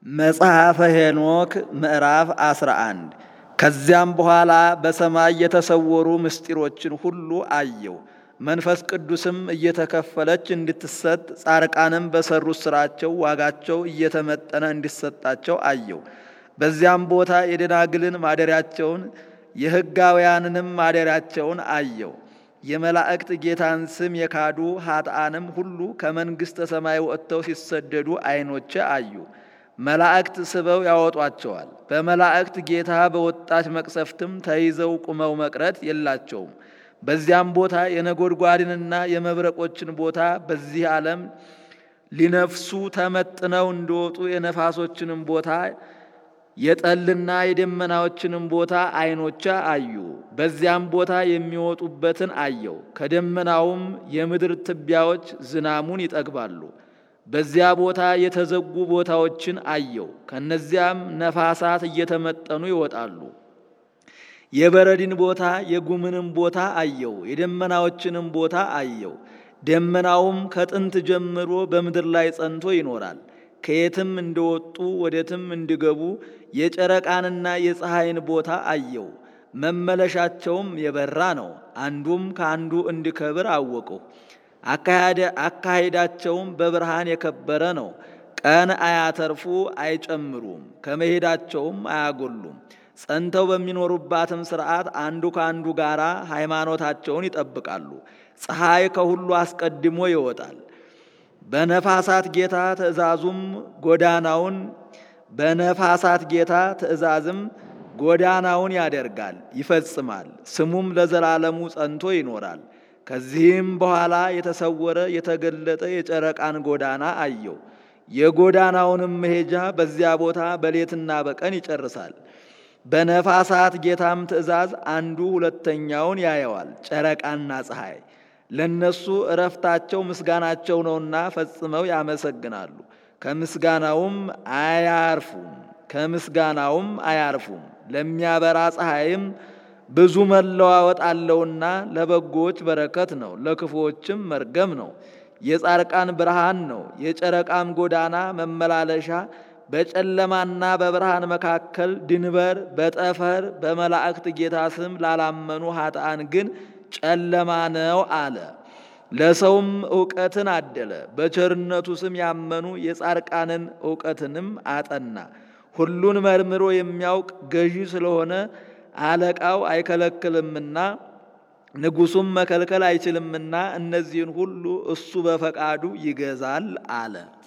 መጽሐፈ ሄኖክ ምዕራፍ 11 ከዚያም በኋላ በሰማይ የተሰወሩ ምስጢሮችን ሁሉ አየው። መንፈስ ቅዱስም እየተከፈለች እንድትሰጥ ጻርቃንም በሰሩት ሥራቸው ዋጋቸው እየተመጠነ እንዲሰጣቸው አየው። በዚያም ቦታ የደናግልን ማደሪያቸውን የሕጋውያንንም ማደሪያቸውን አየው። የመላእክት ጌታን ስም የካዱ ኃጥአንም ሁሉ ከመንግሥተ ሰማይ ወጥተው ሲሰደዱ ዐይኖቼ አዩ። መላእክት ስበው ያወጧቸዋል። በመላእክት ጌታ በወጣች መቅሰፍትም ተይዘው ቁመው መቅረት የላቸውም። በዚያም ቦታ የነጎድጓድንና የመብረቆችን ቦታ በዚህ ዓለም ሊነፍሱ ተመጥነው እንደወጡ የነፋሶችንም ቦታ የጠልና የደመናዎችንም ቦታ ዐይኖቼ አዩ። በዚያም ቦታ የሚወጡበትን አየው። ከደመናውም የምድር ትቢያዎች ዝናሙን ይጠግባሉ። በዚያ ቦታ የተዘጉ ቦታዎችን አየው። ከነዚያም ነፋሳት እየተመጠኑ ይወጣሉ። የበረድን ቦታ የጉምንም ቦታ አየው። የደመናዎችንም ቦታ አየው። ደመናውም ከጥንት ጀምሮ በምድር ላይ ጸንቶ ይኖራል። ከየትም እንደወጡ ወዴትም እንዲገቡ የጨረቃንና የፀሐይን ቦታ አየው። መመለሻቸውም የበራ ነው። አንዱም ከአንዱ እንዲከብር አወቅሁ። አካሄዳቸውም በብርሃን የከበረ ነው። ቀን አያተርፉ አይጨምሩም፣ ከመሄዳቸውም አያጎሉም። ጸንተው በሚኖሩባትም ሥርዓት አንዱ ከአንዱ ጋር ሃይማኖታቸውን ይጠብቃሉ። ፀሐይ ከሁሉ አስቀድሞ ይወጣል። በነፋሳት ጌታ ትእዛዙም ጎዳናውን በነፋሳት ጌታ ትእዛዝም ጎዳናውን ያደርጋል ይፈጽማል። ስሙም ለዘላለሙ ጸንቶ ይኖራል። ከዚህም በኋላ የተሰወረ የተገለጠ የጨረቃን ጎዳና አየው። የጎዳናውንም መሄጃ በዚያ ቦታ በሌትና በቀን ይጨርሳል። በነፋሳት ጌታም ትእዛዝ አንዱ ሁለተኛውን ያየዋል። ጨረቃና ፀሐይ ለነሱ እረፍታቸው ምስጋናቸው ነውና ፈጽመው ያመሰግናሉ። ከምስጋናውም አያርፉም ከምስጋናውም አያርፉም። ለሚያበራ ፀሐይም ብዙ መለዋወጥ አለውና ለበጎዎች በረከት ነው፣ ለክፉዎችም መርገም ነው። የጻርቃን ብርሃን ነው። የጨረቃም ጎዳና መመላለሻ በጨለማና በብርሃን መካከል ድንበር በጠፈር በመላእክት ጌታ ስም ላላመኑ ኃጥአን ግን ጨለማ ነው አለ። ለሰውም እውቀትን አደለ። በቸርነቱ ስም ያመኑ የጻርቃንን እውቀትንም አጠና። ሁሉን መርምሮ የሚያውቅ ገዢ ስለሆነ አለቃው አይከለክልምና ንጉሡም መከልከል አይችልምና እነዚህን ሁሉ እሱ በፈቃዱ ይገዛል አለ።